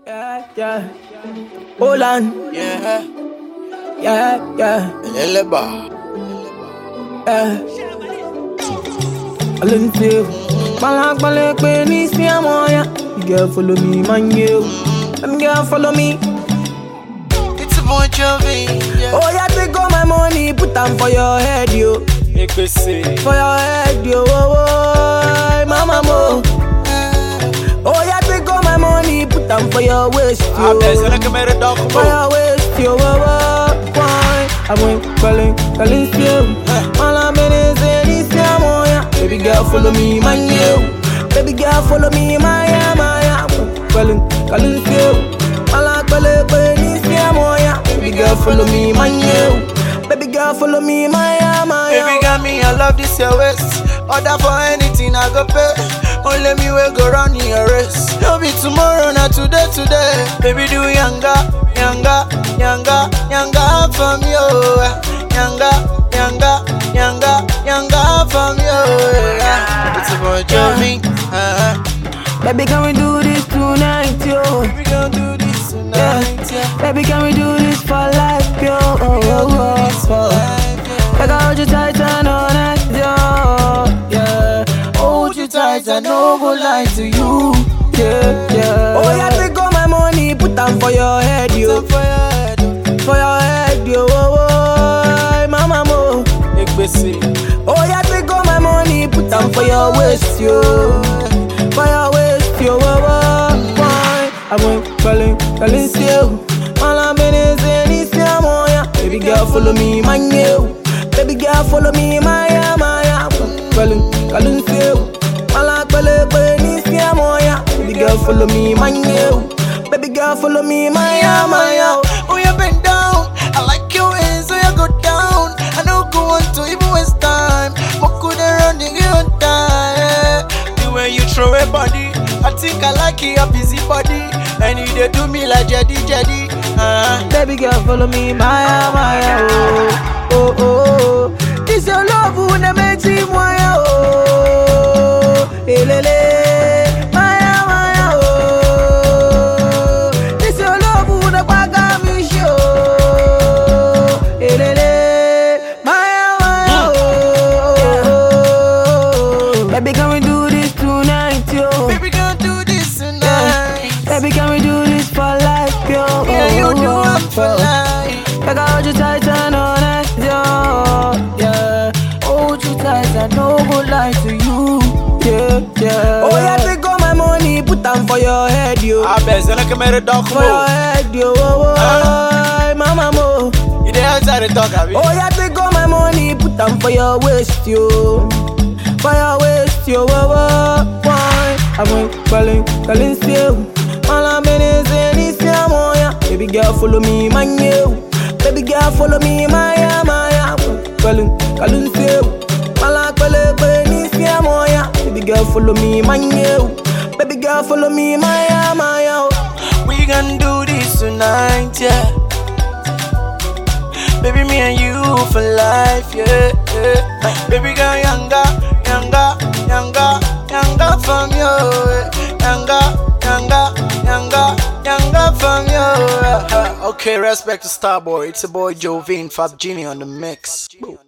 Yeah, yeah. Hold on. Yeah, Yeah, yeah, Eleba. yeah. I learn to Balak balak when it's me I'm on ya. You girl follow me, man you. Them girl follow me. It's a Bon Jovi. Yeah. Oh yeah, take all my money, put them for your head, yo. EPC. For your head, yo. Oh, oh, mama mo. Oh yeah, take all my money, put them for your waist, yo. Abdel que me redondo. Fire waste your wawa Why? I went calling, calling still All I'm in is in this moya Baby girl follow me, my you Baby girl follow me, my ya, my ya Calling, calling still All I'm calling, calling this moya Baby girl follow me, my you Baby girl follow me, my ya, my ya Baby got me, I love this your waist. Order for anything I go pay. Only me will go run in your race. No be tomorrow, not today, today. Baby do younger, younger, younger, younger from you. Younger, younger, younger, younger from you. Yeah. It's a boy Jovi. Uh-huh. Baby can we do this tonight, yo We gon' do this tonight, yeah. Baby can we do this for life, yo oh, oh, oh, oh. Like I hold you tight and all night, yo. Yeah. Hold you tight and no go lie to you. Yeah, yeah. Oh yeah, take all my money, put them for your head, yo. For your head, For your head, yo. Oh, oh, mama mo. EPC. Oh yeah, take all my money, put them for your waist, yo. For your waist, yo. Oh, oh, why? I went calling, calling still. All I'm in is in this moya. Baby girl, follow me, my new. Baby girl, follow me, my ya, my ya. Calling, calling still. All I'm calling, calling this moya. Baby girl, follow me, my new. Baby girl, follow me, my ya, my ya. Oh, you bend down. I like your ways, so you go down. I know go on to even waste time. What could I run the good time? The way you throw a body, I think I like your busy body. And you they do me like Jedi Jedi. Uh-huh. Baby girl, follow me, Maya, Maya, oh, oh, oh, oh. This your love, who na make you Maya, oh, elele, Maya, Maya, oh. This your love, who na paga me show, elele, Maya, Maya, oh. Baby, can we do this tonight, yo? Baby, gonna do this tonight. Baby, can we do this for life, yo? Yeah, you do it for life. Like I hold you tight and all night, yo. Yeah, hold you tight and no go lie to you. Yeah, yeah. Oh yeah, take all my money, put them for your head, yo. Abel que me For your redondo. head, yo. Oh, oh, Ah. mama mo. You dey outside the talk, abi? Oh yeah, take all my money, put them for your waist, yo. For your waist, yo. Oh, oh, why? I went calling, calling still. All I'm in is in this moya. Baby girl, follow me, my new. Baby girl, follow me, my ya, my ya. Calling, calling still. All I'm calling, calling this moya. Baby girl, follow me, my new. Baby girl, follow me, my ya, my ya. We gon' do this tonight, yeah. Baby, me and you for life, yeah. yeah. Baby, girl, younger, younger, younger, younger from you, yeah. younger, younger, younger, younger from you. yeah. Okay, respect to Starboy. It's a boy Jovine, Fab Genie on the mix. Boom.